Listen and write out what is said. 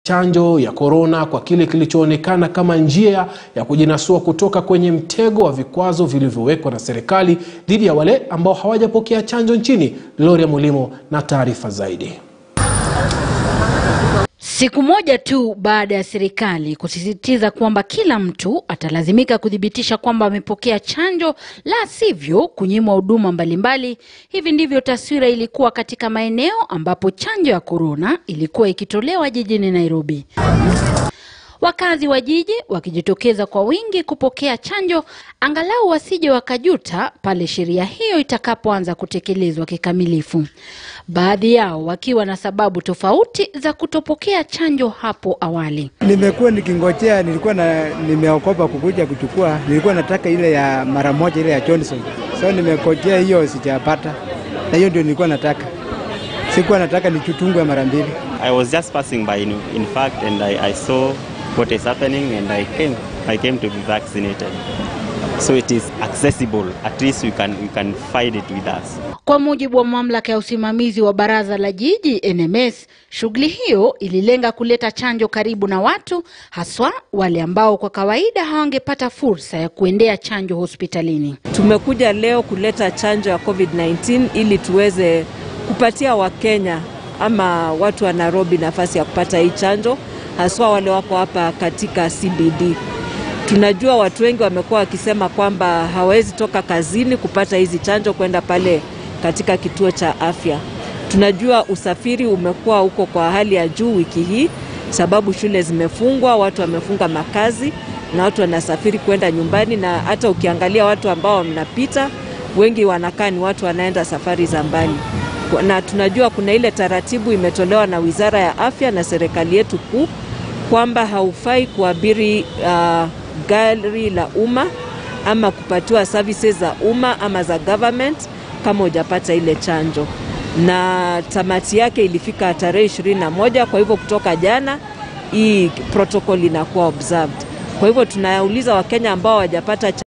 chanjo ya korona kwa kile kilichoonekana kama njia ya kujinasua kutoka kwenye mtego wa vikwazo vilivyowekwa na serikali dhidi ya wale ambao hawajapokea chanjo nchini. Gloria Mulimo na taarifa zaidi. Siku moja tu baada ya serikali kusisitiza kwamba kila mtu atalazimika kuthibitisha kwamba amepokea chanjo, la sivyo kunyimwa huduma mbalimbali. Hivi ndivyo taswira ilikuwa katika maeneo ambapo chanjo ya korona ilikuwa ikitolewa jijini Nairobi. Wakazi wa jiji wakijitokeza kwa wingi kupokea chanjo, angalau wasije wakajuta pale sheria hiyo itakapoanza kutekelezwa kikamilifu. Baadhi yao wakiwa na sababu tofauti za kutopokea chanjo hapo awali. Nimekuwa nikingojea, nilikuwa na nimeokopa kukuja kuchukua, nilikuwa nataka ile ya mara moja, ile ya Johnson. So nimekojea hiyo, sijapata, na hiyo ndio nilikuwa nataka. Sikuwa nataka nichutungwe mara mbili. I was just passing by in, in fact and I, I saw what is happening and I came I came to be vaccinated so it is accessible at least we can we can find it with us Kwa mujibu wa mamlaka ya usimamizi wa baraza la jiji NMS, shughuli hiyo ililenga kuleta chanjo karibu na watu, haswa wale ambao kwa kawaida hawangepata fursa ya kuendea chanjo hospitalini. Tumekuja leo kuleta chanjo ya COVID-19 ili tuweze kupatia Wakenya ama watu wa Nairobi nafasi ya kupata hii chanjo, haswa wale wako hapa katika CBD. Tunajua watu wengi wamekuwa wakisema kwamba hawawezi toka kazini kupata hizi chanjo kwenda pale katika kituo cha afya. Tunajua usafiri umekuwa huko kwa hali ya juu wiki hii, sababu shule zimefungwa, watu wamefunga makazi na watu wanasafiri kwenda nyumbani, na hata ukiangalia watu ambao wanapita wengi wanakaa ni watu wanaenda safari za mbali, na tunajua kuna ile taratibu imetolewa na Wizara ya Afya na serikali yetu kuu kwamba haufai kuabiri uh, gari la umma ama kupatiwa services za umma ama za government kama hujapata ile chanjo, na tamati yake ilifika tarehe ishirini na moja. Kwa hivyo kutoka jana hii protocol inakuwa observed. Kwa hivyo tunauliza Wakenya ambao hawajapata